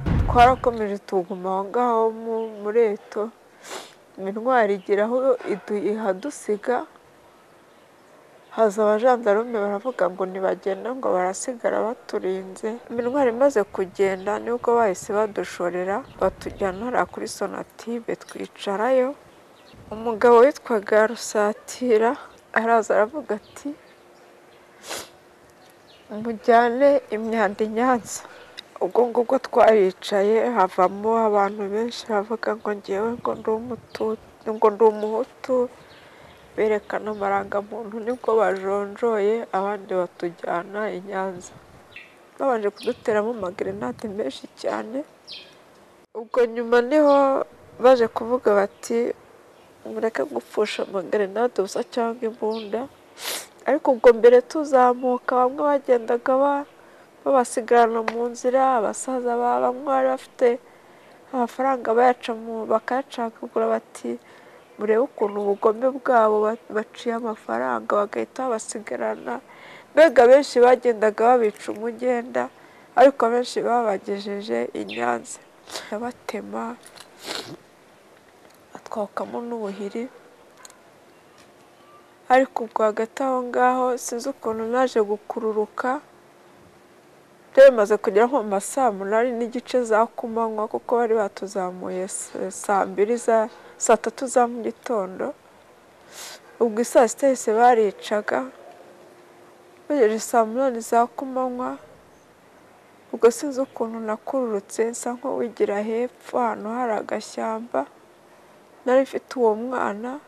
twarakomeje tuguma aho ngaho mu- muri eto intwari igira aho idu- ihadusiga haza abajandarume baravuga ngo ntibagenda ngo barasigara baturinze intwari imaze kugenda nibwo bahise badushorera batujyana hariya kuri sonatibe twicarayo umugabo witwaga rusatira araza aravuga ati mujyane imyanda i nyanza ubwo ngubwo twaricaye havamo abantu benshi bavuga ngo ngewe ngo ndi umutu- ngo ndi umuhutu berekana amarangamuntu nibwo bajonjoye abandi batujyana i nyanza babanje kuduteramo amagerenade menshi cyane ubwo nyuma niho baje kuvuga bati mureke gupfusha amagerenade ubusa cyangwa imbunda ariko ubwo mbere tuzamuka bamwe bagendaga ba- babasigarana mu nzira abasaza ba- bamwe bari bafite amafaranga bayaca mu bakayacagagura bati murebe ukuntu ubugome bwabo ba- baciye amafaranga bagahita babasigarana mbega benshi bagendaga babica umugenda ariko abenshi babagejeje i Nyanza abatema atwakamo n'ubuhiri ariko ubwo hagati aho ngaho sinzi ukuntu naje gukururuka byari bimaze kugera nko mu ma saa munani n'igice za kumanywa kuko bari batuzamuye s- saa mbiri za saa tatu za mu gitondo ubwo isaa sita yose baricaga bagejeje saa munani za kumanywa ubwo sinzi ukuntu nakururutse nsa nk'uwigira hepfo ahantu hari agashyamba nari mfite uwo mwana